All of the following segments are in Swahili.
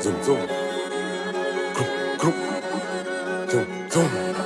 Zoom, zoom. Group, group. Zoom, zoom.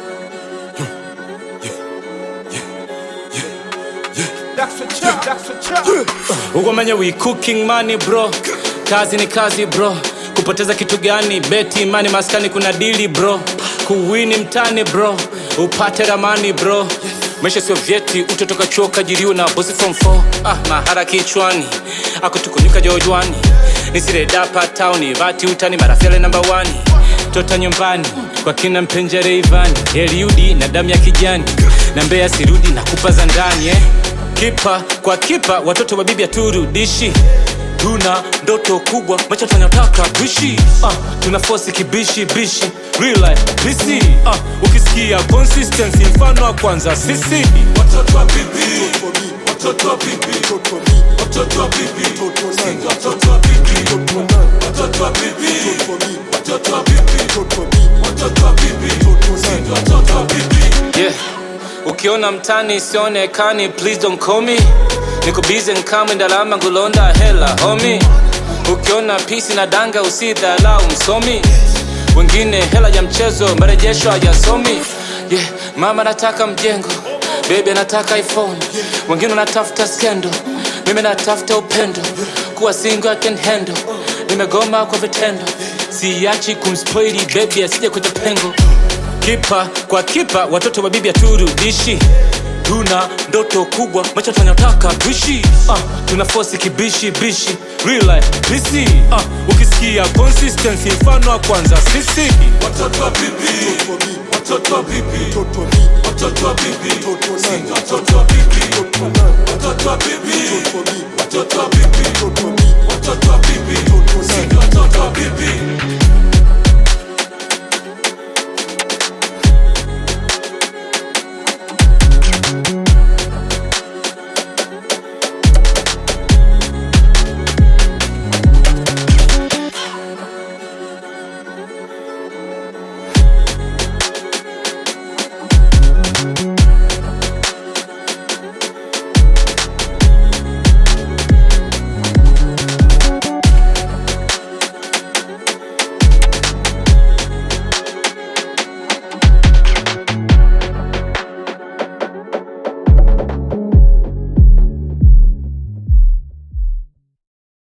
ukomanye we cooking money bro kazi ni kazi bro kupoteza kitu gani beti imani maskani kuna dili bro kuwini mtani bro upate ramani bro maisha sio vyeti utotoka chuo kajiriwa na bosi from 4 ah, mahara kichwani akutukunyuka jojwani nisiredapa tauni vati utani marafyale namba 1 tota nyumbani kwa kina mpenjere ivani eliudi na damu ya kijani na mbea sirudi na kupa za ndani eh? kipa kwa kipa watoto wa bibi haturudishi tuna ndoto kubwa macho tunataka kuishi uh, tuna fosi kibishi bishi real life bisi uh, ukisikia consistency mfano wa kwanza sisi watoto wa bibi watoto wa bibi watoto wa bibi Singa watoto wa bibi watoto wa bibi watoto wa bibi watoto wa bibi Singa watoto wa bibi yeah. ukiona mtani sionekani please don't call me niko busy nkama ndalama ngulonda hela homi ukiona pisi na danga usidhalau msomi wengine hela ya mchezo marejesho hayasomi yeah. mama nataka mjengo bebi anataka iphone wengine wanatafuta skendo mimi natafuta upendo kuwa single I can handle nimegoma kwa vitendo siachi kumspoili bebi asije kuja pengo kipa kwa kipa watoto wa bibi haturudishi tuna ndoto kubwa macho tunataka kuishi uh, tuna fosi kibishi bishi real life bisi uh, ukisikia consistency mfano wa kwanza sisi watoto wa bibi watoto wa bibi watoto wa bibi Singa watoto wa bibi watoto wa bibi watoto wa bibi